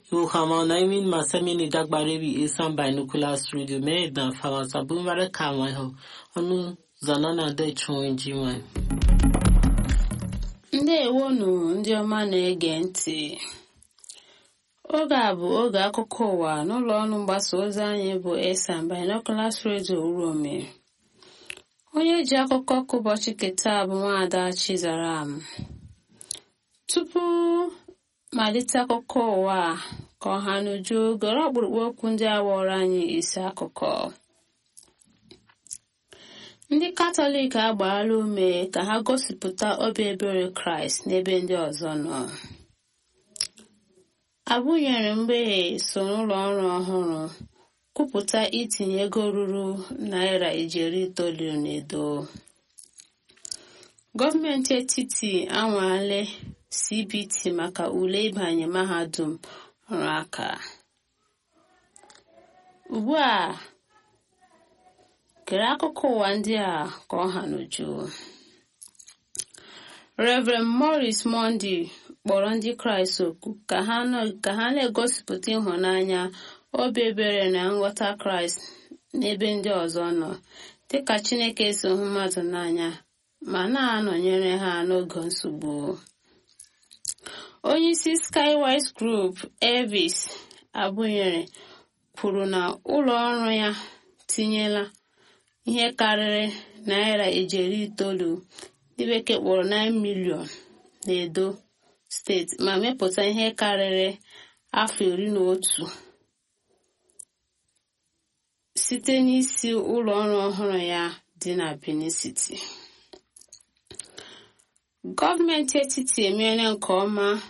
Yohama Naimin Masamini Dagbarebi Isan Binoculars Radio Medan Fawasa Bumare Kamaiho Onu Zanana De Chunjiman. ndewonu ndị ọma na-ege ntị oge a bụ oge akụkọ ụwa n'ụlọ ọrụ mgbasa ozi anyị bụ esan binoculars radio urome onye ji akụkọ ka ụbọchị keta bụ nwaada chizaram tupu malite akụkọ ụwa ka ọha n'uju gọrọ ọkpụrụkpụ okwu ndị a wọrọ anyị isi akụkọ ndị katọlik agbaala ume ka ha gosipụta obi ebere kraịst n'ebe ndị ọzọ nọ abụnyere mgbeghe so n'ụlọ ọrụ ọhụrụ kwupụta itinye ego ruru naira ijeri itoolu n'edo gọọmenti etiti anwale cbt maka ule ịbanye mahadum ọrụ aka ugbu a kere akụkọ ụwa ndị a ka ọ ha n'uju Reverend Morris Mondi kpọrọ ndị Kraịst oku ka ha na-egosipụta ịhụnanya obi ebere na nghọta Kraịst n'ebe ndị ọzọ nọ dịka Chineke si hụ mmadụ n'anya ma na-anọnyere ha n'oge nsogbu onyeisi Skywise Group Elvis Abụnyere kwuru na ụlọ ọrụ ya tinyela ihe karịrị naira ijeri itoolu ndị bekee kpọrọ 9 milion n'edo steeti ma mepụta ihe karịrị afọ iri na otu site n'isi ụlọ ọrụ ọhụrụ ya dị na Benin City gọọmenti etiti emeela nke ọma